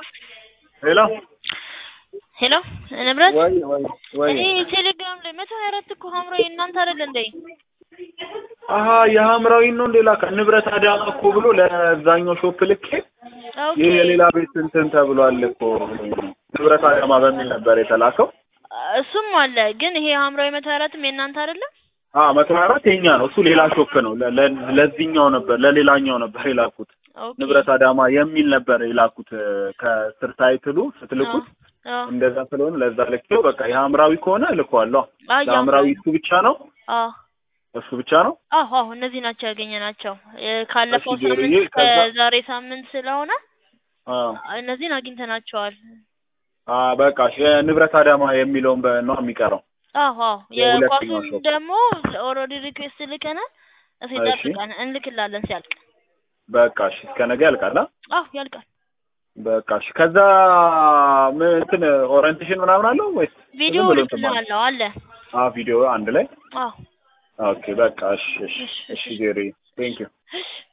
ሄሎ ሄሎ ንብረት ወይ ወይ ወይ እኔ ቴሌግራም ላይ መቶ ሀያ አራት እኮ ሀምራዊ እናንተ አይደል እንዴ? አሀ የሀምራዊ ነው እንዴ ላካ ንብረት አዳማ እኮ ብሎ ለዛኛው ሾፕ ልኬ ኦኬ ይህ የሌላ ቤት እንትን ተብሏል እኮ ንብረት አዳማ በሚል ነበር የተላከው። እሱም አለ ግን ይሄ ሀምራዊ መቶ ሀያ አራትም የእናንተ አይደለም? አ መቶ ሀያ አራት የኛ ነው እሱ ሌላ ሾፕ ነው። ለ- ለ- ለዚህኛው ነበር ለሌላኛው ነበር የላኩት ኦኬ ንብረት አዳማ የሚል ነበር የላኩት ከስር ታይትሉ ስትልኩት አ እንደዛ ስለሆነ ለዛ ልኬው በቃ የሀምራዊ ከሆነ እልከዋለሁ። አ ለሀምራዊ እሱ ብቻ ነው አ እሱ ብቻ ነው። አዎ አዎ እነዚህ ናቸው ያገኘናቸው እ ካለፈው እሺ ዜሮዬ፣ ሳምንት ከዛ- ከዛሬ ሳምንት ስለሆነ አ እነዚህን አግኝተናቸዋል። አ በቃ እሺ፣ የንብረት አዳማ የሚለውን በ- ነው የሚቀረው። አዎ አዎ የሁለተኛው የኳሱን ሾፕ። ደግሞ ኦልሬዲ ሪኩዌስት ልከናል። እስኪ እሺ። ጠብቀን እንልክላለን ሲያልቅ። በቃ እሺ፣ እስከ ነገ ያልቃል። አ? አዎ ያልቃል። በቃ እሺ። ከዛ ምን እንትን ኦሪንቴሽን ምናምን አለው ወይስ ቪዲዮ ዝም ብሎ እንትን ማለት? ልክልሃለሁ አለ። አ ቪዲዮ አንድ ላይ አዎ ኦኬ። በቃ እሺ፣ እሺ፣ እሺ፣ እሺ እሺ። ዜሪ ቴንክ ዩ እሺ